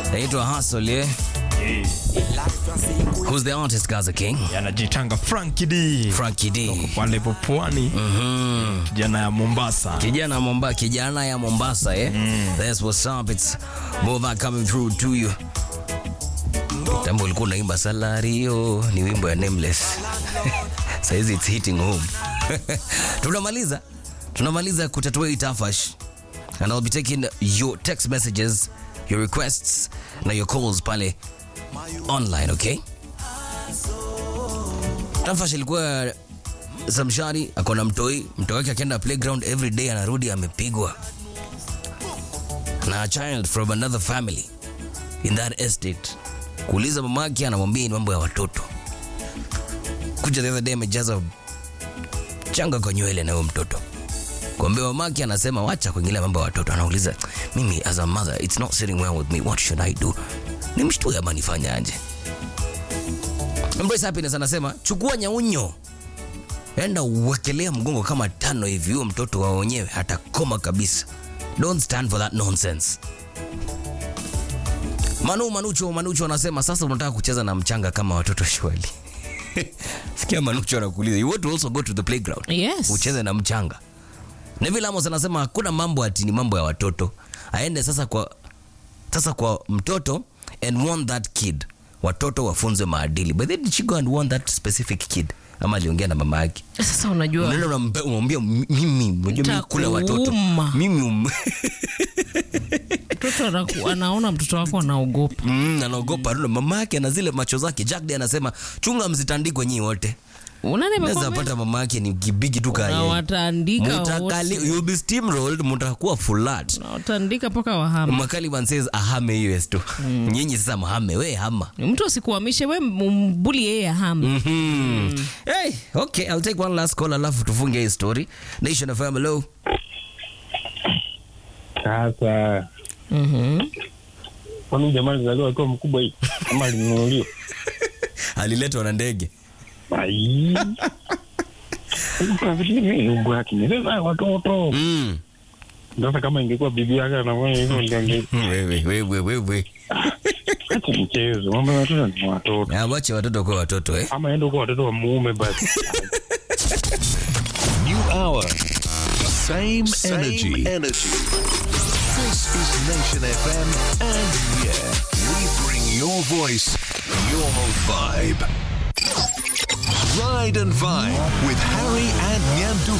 Naitwa Hustle, yeah? Who's the artist, Gaza King? Anajitanga Frankie D. Frankie D. Pale pwani. Kijana ya Mombasa. Kijana Mombasa, kijana ya Mombasa, eh? That's what's up. It's Mova coming through to you. Tambo ulikuwa unaimba Salario, ni wimbo ya Nameless. Saizi it's hitting home. Tunamaliza. Tunamaliza kutatua hii tafash. And I'll be taking your text messages, your requests na your calls pale online, okay? Tafash ilikuwa Samshari ako na mtoi, mtoi wake akienda playground every day anarudi amepigwa na a child from another family in that estate. Kuuliza mamake, anamwambia ni mambo ya watoto. Kuja the other day amejaza changa kwa nywele na huyo mtoto kuambia mamake, anasema wacha kuingilia mambo ya watoto. Anauliza mimi as a mother, it's not sitting well with me, what should I do? Nimshtue ama nifanye aje? Embrace Happiness anasema chukua nyaunyo enda uwekelea mgongo kama tano hivi, huyo mtoto wa wenyewe atakoma kabisa. Don't stand for that nonsense. Manu Manucho Manucho anasema sasa unataka kucheza na mchanga kama watoto shwali. Sikia Manucho anakuuliza, you want to also go to the playground? Yes. Ucheze na mchanga. Neville Amos anasema hakuna mambo ati ni mambo ya watoto. Aende sasa kwa sasa kwa mtoto and warn that kid. Watoto wafunzwe maadili. But then did she go and warn that specific kid? Ama aliongea na mama yake. Sasa unajua Unaenda unampe- unamwambia mimi, unajua mimi kula watoto. Nitakuuma. Mimi um, mtoto anaku- anaona mtoto wako anaogopa. mm, anaogopa. Mm. Mama yake ana zile macho zake. Jack Day anasema chunga msitandikwe nyinyi wote. Unani Naweza amekwambia? pata mama yake ni kibigi tu Na kaya. wataandika Mutakali, wote. you'll be steamrolled, mutakuwa flat. Na wataandika mpaka wahama. Makaliban says ahame hiyo tu. Nyinyi sasa mahame, we hama. Mtu asikuhamishe we mbuli yeye ahama. Mhm. Hey, okay, I'll take one last call alafu tufunge hii story. Nation of hello. Sasa Mhm. kwani jamaa alizaliwa akiwa mkubwa hivi ama alinunuliwa? Aliletwa na ndege. Ai. Kafikiri umbo yake ni sasa watoto. Mm. Sasa kama ingekuwa bibi yake anafanya hivyo ndio ange Wewe wewe wewe. acha mchezo. Mambo ya watoto ni watoto. Na wache watoto kwa watoto eh. Ama ende kwa watoto wa muume basi. New hour. Same, energy. energy. This is Nation FM, and yeah, we bring your voice, your vibe. Ride and Vibe with Harry and Nyandu.